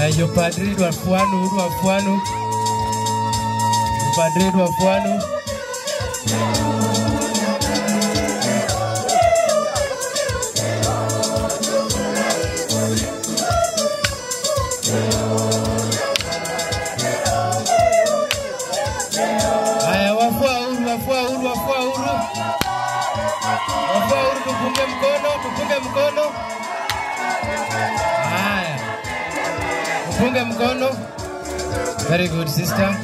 Haya, jopadri Rwafuanu, Rwafuanu, jopadri Rwafuanu. Haya, wafua huru, wafua huru, wafua huru, wafua huru, tupunge mkono, tupunge mkono. Haya, tupunge mkono. Very good sister.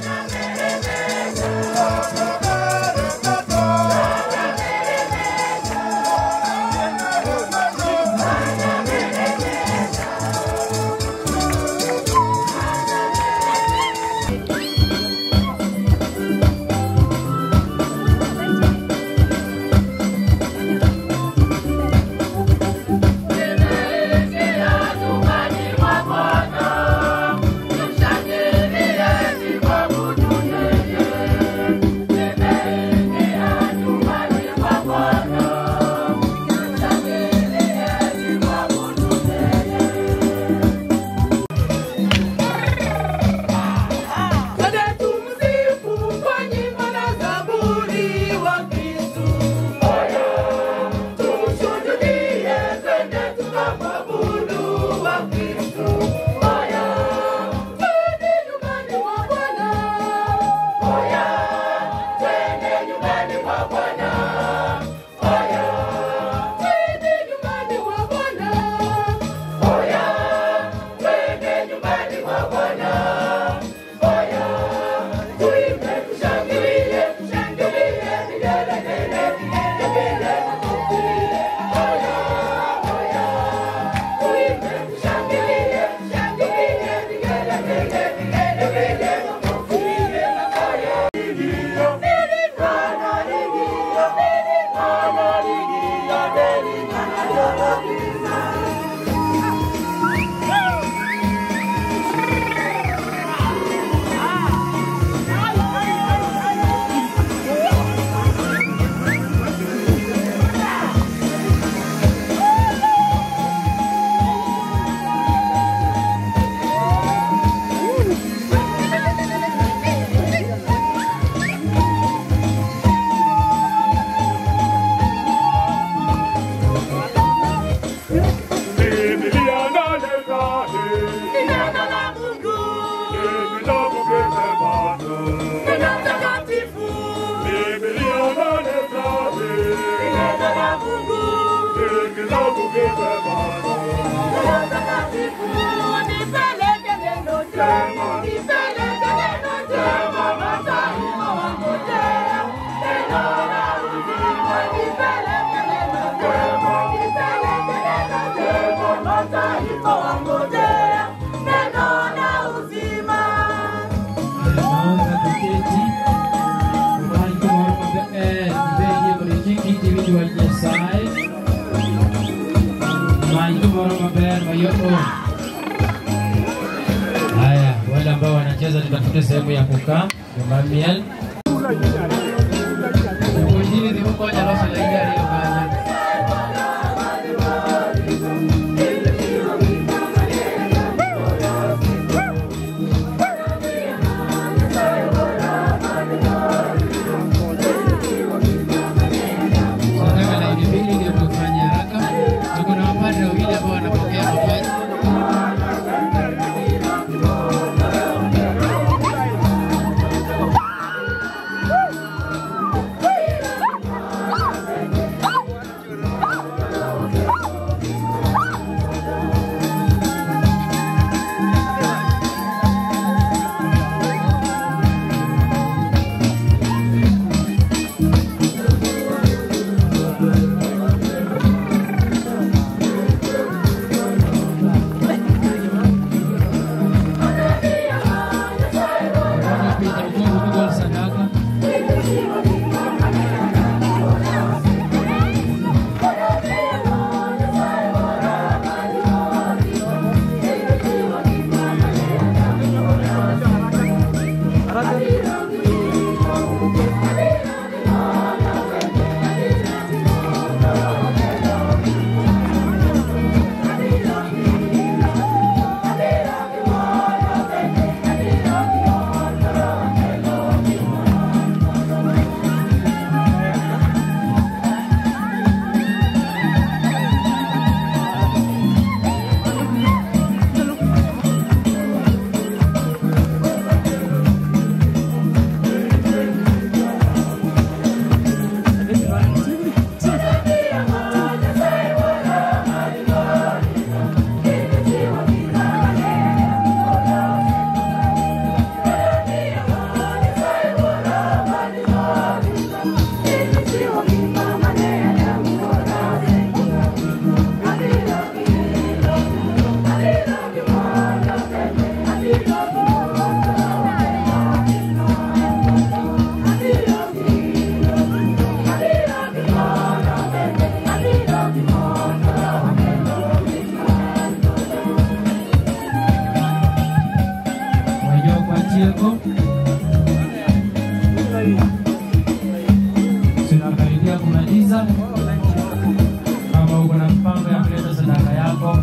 Naomba tuketi. Ubali kumoro mabe eh ibeye muri kiti witu wa Nyasaye. Mai kumoro maber mayoko. Haya, wale ambao wanacheza tutafute sehemu ya kukaa, nyumba miel. Kujini ni huko nyalo sa lagi ari yo kanya. Tunataka laini mbili ndio tufanye haraka. Tuko na wapadre wawili ambao wanapokea mapaji. Kama uko na mpango ya kuleta sadaka yako,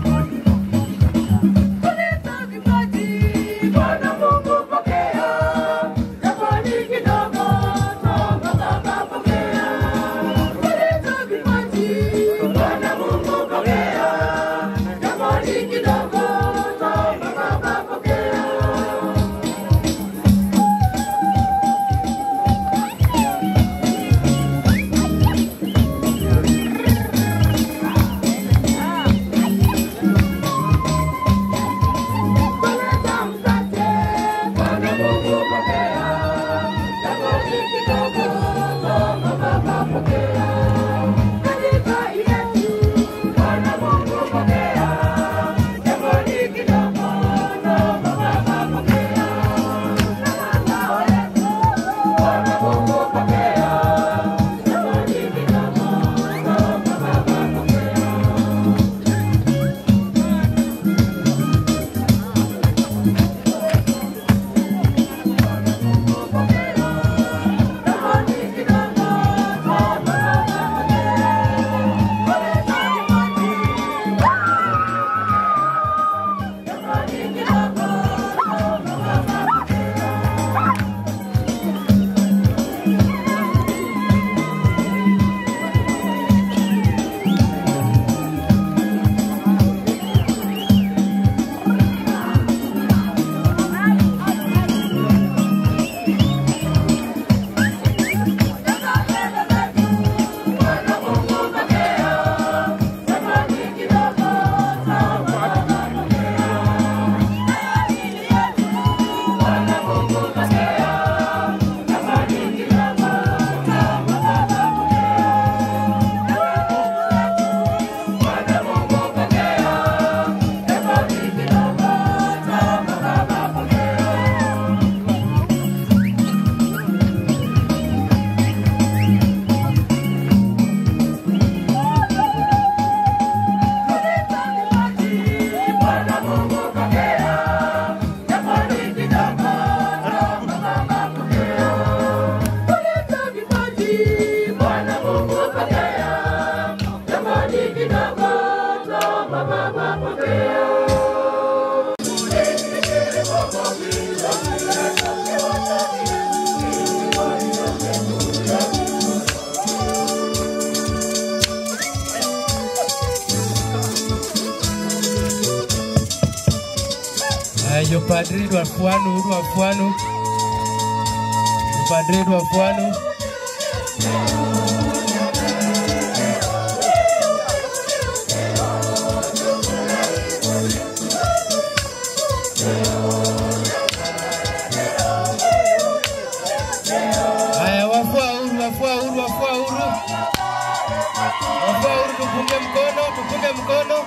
Ayo padri dwa fuanu dwa fuanu padri dwa fuanu Haya, wafua huru, wafua huru, wafua huru, wafua huru, tupunge mkono, tupunge mkono.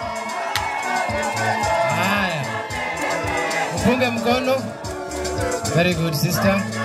Haya, tupunge mkono. Very good sister.